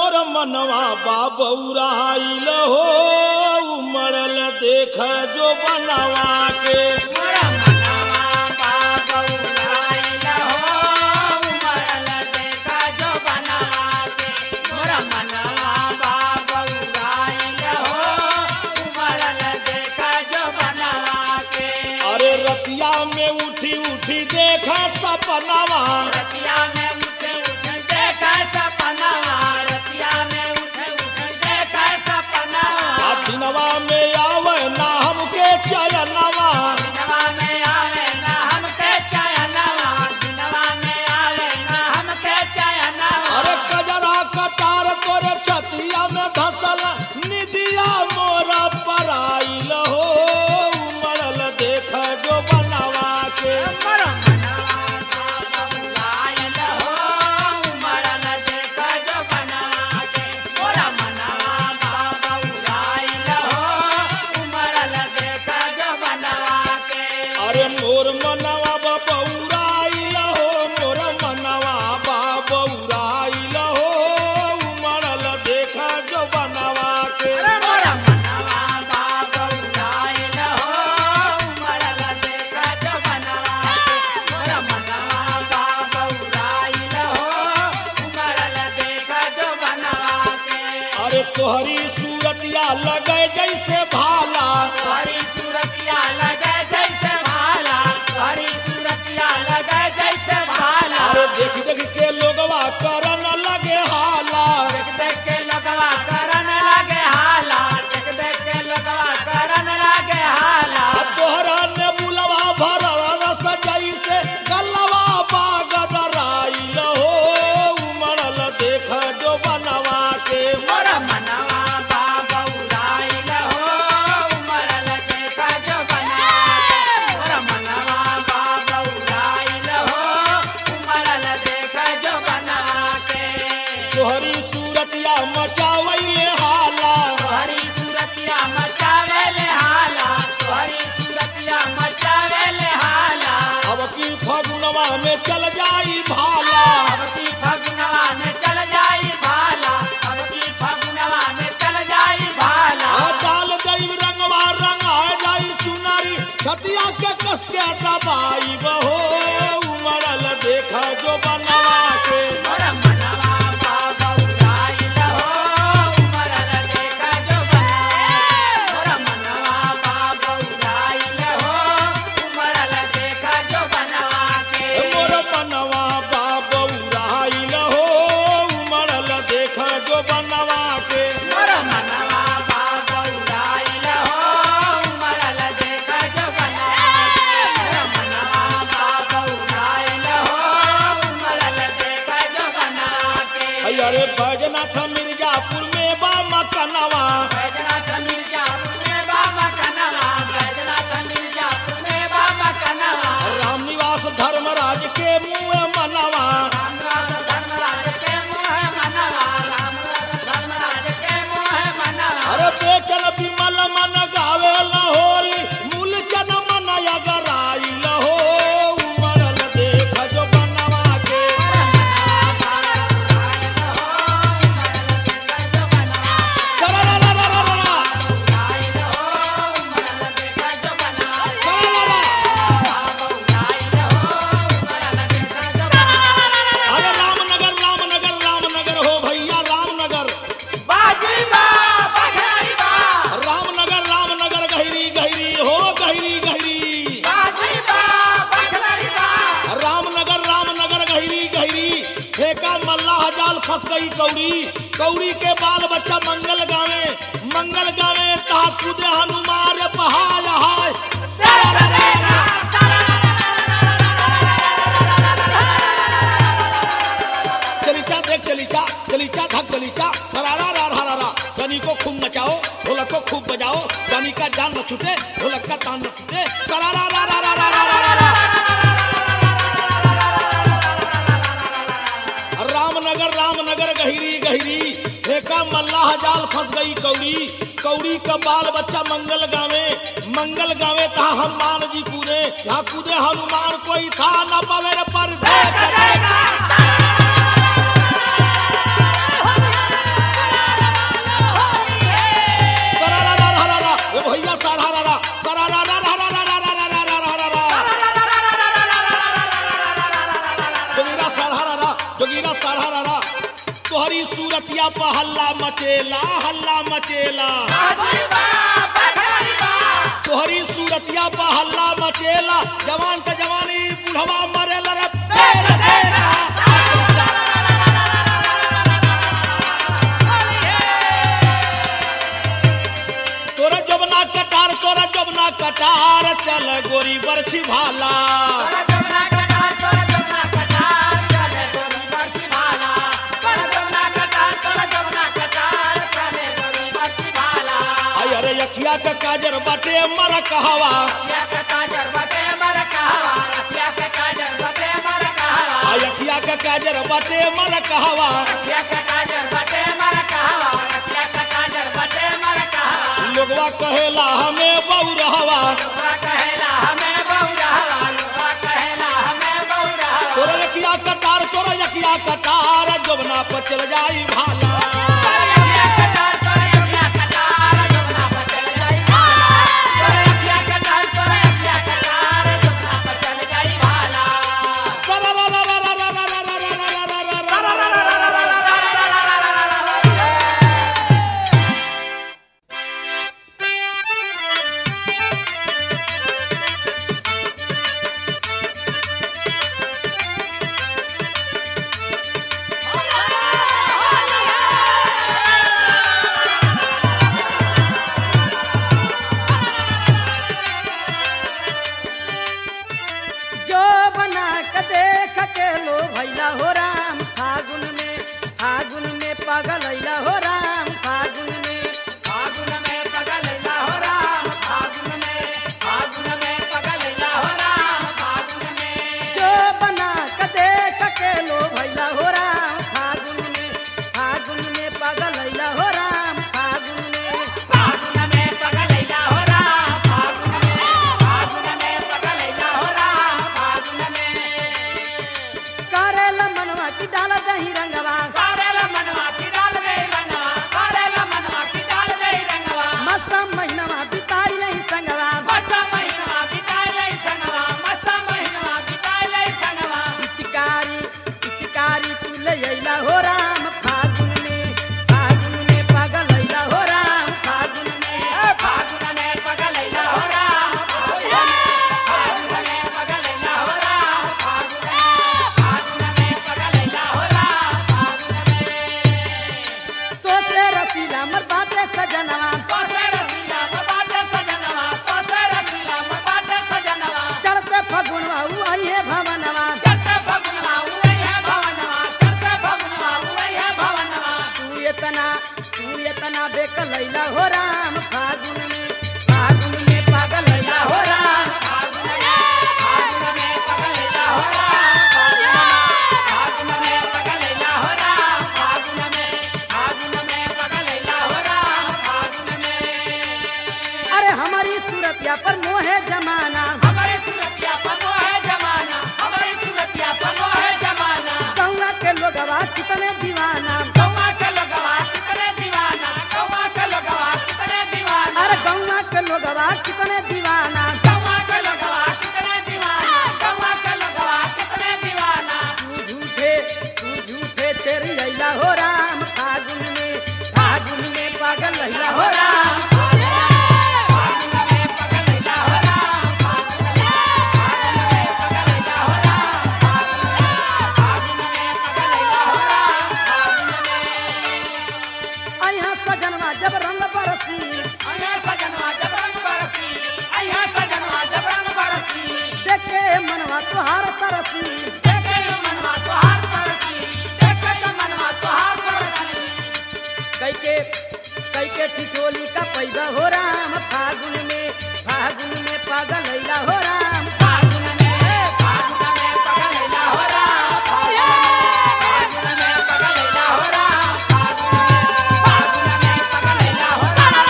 मोर मनवा बाबौराइल हो उमड़ल देख जो बनवा के मोरा मनवा बाबौराइल हो उमड़ल देखा जो बनवा के मोरा मनवा बाबौराइल हो उमड़ल देखा जो बनवा के अरे रतिया में उठी उठी देखा सपनवा रतिया में उठे उठे देखा सपनवा रतिया में उठे उठे देखा सपनवा आ दिनवा में आवे ना हमके चयनवा दिनवा में आवे ना हमके चयनवा दिनवा में आवे ना हमके चयनवा अरे कजरा कटार तोरे छतिया में धसल निदिया मोरा पराइल हो उमड़ल देख जो बनवा के मोरा मनवा बाबौराइल हो उमड़ल देखा जो बनवा के मोरा मनवा बाबौराइल हो उमड़ल देखा जो बनवा के अरे मोर मनवा बबौराइल हो मोर मनवा बबौराइल हो उमड़ल देख जो बनवा के मोरा मनवा बाबौराइल हो उमड़ल देखा जो बनवा के मोरा मनवा बाबौराइल हो उमड़ल देखा जो बनवा के अरे तोहरी सूरतिया लगे जैसे भाला हरी सूरतिया लगे जैसे भाला हरी सूरतिया लगे जैसे भाला अरे देख देख के लोगवा करन लगे हाला देख देख के लगवा करन लगे हाला देख देख के लगवा करन लगे हाला आ तोहरा ने बुलवा भरल रस जैसे गलवा बागदराइल हो उमड़ल देख जो बनवा के मोरा मनवा बाबौराइल हो उमड़ल देखा जो बनवा के मोरा मनवा बाबौराइल हो उमड़ल देखा जो बनवा के तोहरी सूरतिया मचावैले हाला तोहरी सूरतिया मचावेले हाला तोहरी सूरतिया मचावेले हाला अब की फगुनवा में चल जाई भाला अब की फगुनवा में चल जाई भाला अब की फगुनवा में चल जाई भाला आ डाल दई रंगवा रंगा जाई चुनारी छतिया के कस के दबाई बहो उमड़ल देख जो बनवा के मोरा मनवा बाबौराइल हो उमड़ल देखा जो बनवा मोरा मनवा बाबौराइल हो उमड़ल देखा जो बनवा के मोर मनवा बाबौराइल हो उमड़ल देख जो बनवा के मोरा मनवा बाबौराइल हो उमड़ल देखा जो बनवा मोरा मनवा बाबौराइल हो उमड़ल देखा जो बनवा के अरे बैजनाथ मिर्जापुर में बा मकनवा बैजनाथ मिर्जापुर में बाबा कनवा बैजनाथ मिर्जापुर में बाबा कनवा राम निवास धर्मराज के मुँह मनवा रामराज धर्मराज के मुँह मनवा रामराज धर्मराज के मुँह मनवा अरे बेचन विमल मन गावे होली मूलचन मन अगराइल हो उमड़ल देख जो बनवा के सरररररररा, सरररररररा। अरे रामनगर रामनगर रामनगर हो भैया रामनगर रामनगर रामनगर गहरी गहरी हो गहरी गहरी रामनगर रामनगर गहरी गहरी ठेका मल्लाह जाल फंस गई कौड़ी कौड़ी के बाल बच्चा मंगल गावे मंगल गावे तहा कूदे हनुमान पहाड़ हाय चलीचा देख चलीचा चलीचा धक चलीचा सरारा रा रा रा रा गनी को खूब नचाओ ढोलक को खूब बजाओ गनी का जान न छूटे ढोलक का तान न छूटे सरारा रा रा रा रा रा रा रा रामनगर रामनगर गहरी गहरी ठेका मल्लाह जाल फंस गई कौड़ी कौड़ी का बाल बच्चा मंगल गावे मंगल गावे तहा हनुमान जी कूदे यहाँ कूदे हनुमान कोई था न पवेर पर देख देख सूरतिया पर हल्ला मचेला हल्ला मचेला तोहरी सूरतिया पर हल्ला मचेला जवान का जवानी बुढ़वा मरेला रे पेड़ देना। तोरा जबना कटार तोरा जबना कटार चल गोरी बरछी भाला आई अरे यखिया का काजर बाटे मर कहवा आ यखिया का काजर बाटे मर कहवा लोगवा कहेला हमें बहु रहवा तोरा यकिया कतार तोरा यकिया कतार जबना पर चल जाई भाला जो बना के देख के लो भैला हो राम फागुन में फागुन में पागल अइला हो राम फागुन में फागुन में पगलैला हो राम फागुन में फागुन में पगलैला हो राम फागुन में जो बना के देख के लो भैला हो राम फागुन में फागुन में पागल अइला हो राम फागुन में फागुन में पगलैला हो राम फागुन में फागुन में पगलैला हो राम फागुन में करेला मनवा की डाल दही रंगवा कारेला मनवा की डाल दे रंगवा कारेला मनवा की डाल दे रंगवा मस्त महीनवा बिताई नहीं संगवा मस्त महीनवा बिताई ले संगवा मस्त महीनवा बिताई ले संगवा पिचकारी पिचकारी तू ले अइला हो राम फागुन में फागुन में पागल अइला हो राम फागुन में फागुन में पगलैला हो राम फागुन में पगलैला हो राम फागुन में फागुन में पगलैला हो राम फागुन में तो से रसीला मर बाटे सजनवा तोसे रसीला बाटे सजनवा तोसे रसीला बाटे सजनवा चढ़ते फगुनवा उ आइए भवनवा चढ़ते फगुनवा उड़ै है भवनवा चढ़ते फगुनवा उड़ै है भवनवा तू इतना तू इतना बेकल अइला हो राम फागुन में फागुन में पागल अइला हो राम फागुन में फागुन में पगलैला हो राम फागुन में पगलैला हो राम फागुन में फागुन में पगलैला हो राम फागुन में अरे हमारी सूरतिया पर मोहे जमाना हमारे सूरतिया पनो है जमाना हमारे सूरतिया पनो है जमाना गौवा के लोगवा कितने दीवाना कौवा के लगवा कितने दीवाना कौवा के लगवा कितने दीवाना अरे गौवा के लोगवा कितने दीवाना कौवा के लगवा कितने दीवाना कौवा के लगवा कितने दीवाना तू झूठे तू झूठे छेरी अइला हो राम फागुन में फागुन में पागल अइला हो राम फागुन में पगलैला हो राम फागुन में पगलैला हो राम फागुन में पगलैला हो राम फागुन में अइहा सजनवा जब रंग बरसी अया सजनवा जब रंग बरसी अया सजनवा जब रंग बरसी देखे मनवा तुहार तरसी देखे यो मनवा तोहार तरसी देखे यो मनवा तोहार तरसी कैके कैके ठिठोली का पैबा हो राम फागुन में फागुन में पागल अइला हो राम फागुन में फागुन में पगलैला हो राम फागुन में पगलैला हो राम फागुन में पगलैला हो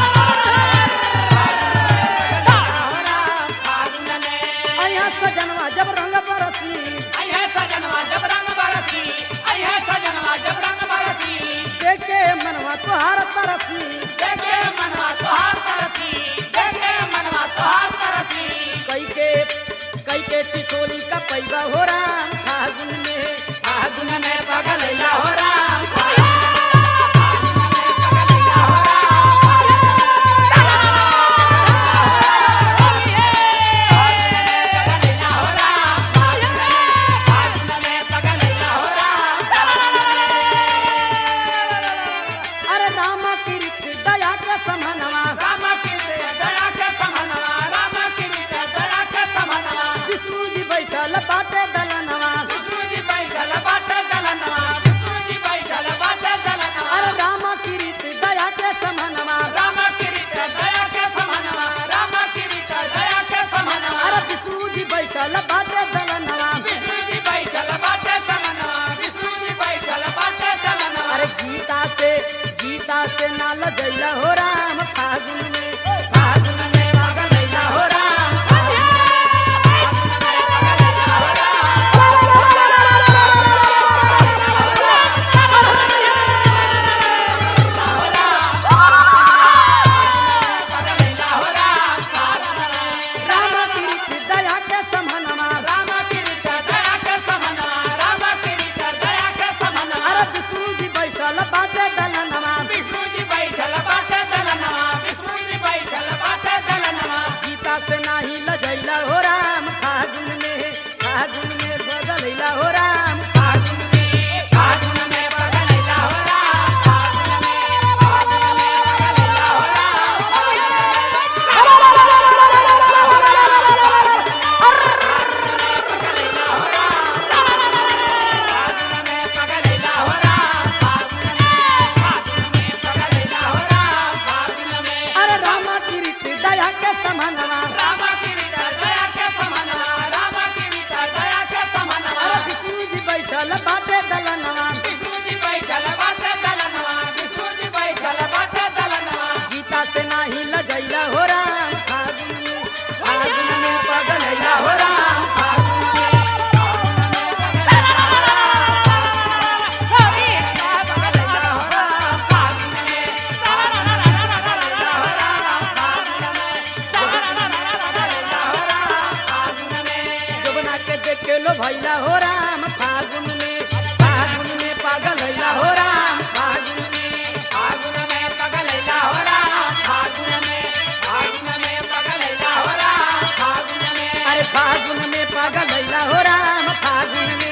राम फागुन में अइहा सजनवा जब रंग बरसी अया सजनवा जब रंग बरसी अया सजनवा जब रंग बरसी देखे मनवा तुहार तरसी देखे मनवा तोहार तरसी देखे मनवा तोहार तरसी कैके कैके टिटोली का पैबा हो राम फागुन में फागुन में पगलैला हो राम फागुन राम कृत दया के समनवा राम की दया के समनवा राम की दया के समनवा विष्णु जी बैठल बाटे दलनवा विष्णु जी बैठल बाटे दलनवा विष्णु जी बैठल बाटे दलनवा अरे राम कृत दया के समनवा राम की दया के समनवा राम की दया के समनवा अरे विष्णु जी बैठल बाटे दलनवा विष्णु जी बैठल बाटे दलनवा विष्णु जी बैठल बाटे दलनवा अरे गीता से गीता से नाल जैला हो राम फागुन में फागुन में पागल लैला हो राम राम कृत दया के समनवा राम की दया के समनवा राम की दया के समनवा अरे विष्णु जी बैठल बाटे दलनवा विष्णु जी बैठल बाटे दलनवा विष्णु जी बैठल बाटे दलनवा गीता से नाही लजैला हो राम फागुन में फागुन में बदलैला हो राम फागुन में फागुन में पगलैला हो राम फागुन में फागुन में पगलैला हो राम फागुन में पगलैला हो राम फागुन में फागुन में पगलैला हो राम फागुन में अरे राम कृत दया के समनवा राम की दया के समनवा राम की दया के समनवा अरे विष्णु जी बैठल बाटे दलनवा विष्णु जी बैठल बाटे दलनवा विष्णु जी बैठल बाटे दलनवा गीता से नाही लजैला हो राम फागुन में फागुन में बदलैला हो राम फागुन में जबना के देखे लो भैला हो राम फागुन में फागुन में पागल हैला हो राम फागुन में अरे फागुन में पागल हैला हो राम फागुन में